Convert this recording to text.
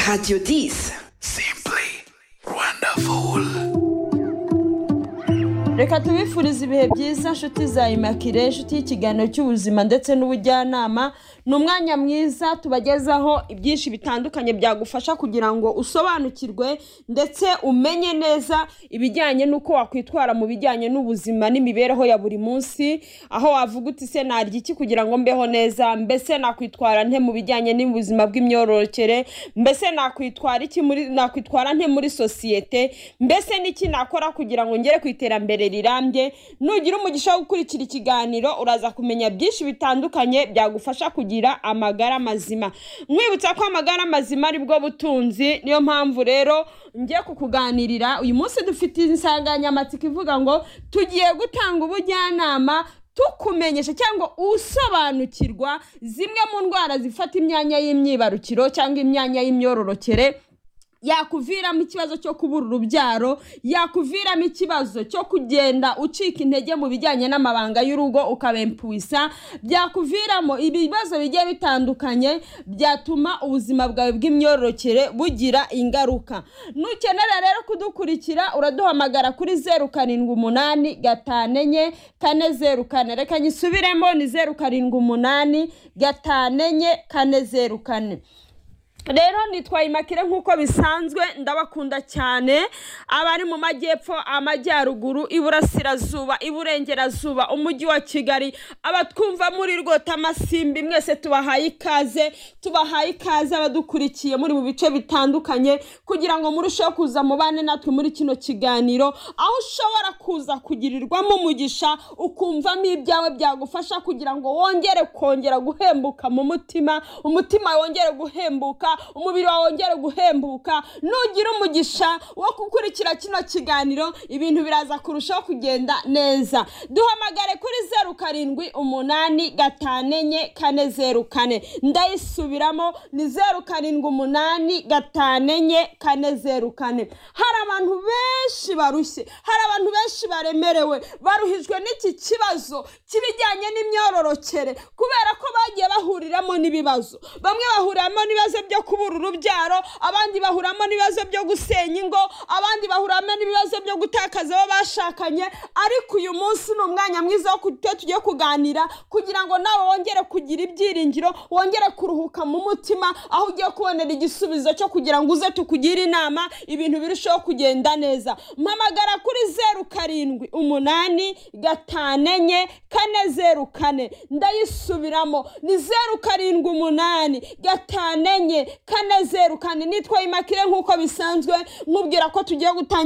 Radio 10. Simply wonderful. reka tubifurize ibihe byiza nshuti za imakire inshuti y'ikiganiro cy'ubuzima ndetse n'ubujyanama ni umwanya mwiza tubagezaho ibyinshi bitandukanye byagufasha kugira ngo usobanukirwe ndetse umenye neza ibijyanye n'uko wakwitwara mu bijyanye n'ubuzima n'imibereho ya buri munsi aho wavuga uti se narya iki kugira ngo mbeho neza mbese nakwitwara nte mu bijyanye n'ubuzima bw'imyororokere mbese nakwitwara iki muri nakwitwara nte muri sosiyete mbese n'iki nakora kugira ngo ngere ku iterambere rirambye nugira umugisha wo gukurikira ikiganiro uraza kumenya byinshi bitandukanye byagufasha kugira amagara mazima mwibutsa ko amagara mazima ari bwo butunzi niyo mpamvu rero ngiye kukuganirira uyu munsi dufite insanganyamatsiko ivuga ngo tugiye gutanga ubujyanama tukumenyesha cyangwa usobanukirwa zimwe mu ndwara zifata imyanya y'imyibarukiro cyangwa imyanya y'imyororokere yakuviramo ikibazo cyo kubura urubyaro yakuviramo ikibazo cyo kugenda ucika intege mu bijyanye n'amabanga y'urugo ukabempuisa byakuviramo ibibazo bigiye bitandukanye byatuma ubuzima bwawe bw'imyororokere bugira ingaruka nukenera rero kudukurikira uraduhamagara kuri zeru karindwi umunani gatanu enye kane zeru kane reka nyisubiremo ni zeru karindwi umunani gatanu enye kane zeru kane rero nitwaye imakire nk'uko bisanzwe ndabakunda cyane abari mu majyepfo amajyaruguru iburasirazuba iburengerazuba umujyi wa kigali abatwumva muri rwota amasimbi mwese tubahaye ikaze tubahaye ikaze abadukurikiye muri mu bice bitandukanye kugira ngo murusheho kuza mubane natwe muri kino kiganiro aho ushobora kuza kugirirwamo umugisha ukumvamo ibyawe byagufasha kugira ngo wongere kongera guhembuka mu mutima umutima wongere guhembuka umubiri wawe wongere guhembuka nugira umugisha wo gukurikira kino kiganiro ibintu biraza kurushaho kugenda neza duhamagare kuri zeru karindwi umunani gatanu enye kane zeru kane ndayisubiramo ni zeru karindwi umunani gatanu enye kane zeru kane hari abantu benshi barushye hari abantu benshi baremerewe baruhijwe n'iki kibazo k'ibijyanye n'imyororokere kubera ko bagiye bahuriramo n'ibibazo bamwe bahuriramo n'ibibazo byo kubura urubyaro abandi bahuramo n'ibibazo byo gusenya ingo abandi bahuramo n'ibibazo byo gutakaza abo bashakanye ariko uyu munsi ni umwanya mwiza wo kuba tugiye kuganira kugira ngo nawe wongere kugira ibyiringiro wongere kuruhuka mu mutima aho ugiye kubonera igisubizo cyo kugira ngo uze tukugire inama ibintu birusheho kugenda neza mpamagara kuri zeru karindwi umunani gatanu enye kane zeru kane ndayisubiramo ni zeru karindwi umunani gatanu enye kane zeru kane nitwa imakire nk'uko bisanzwe nkubwira ko tugiye gutanga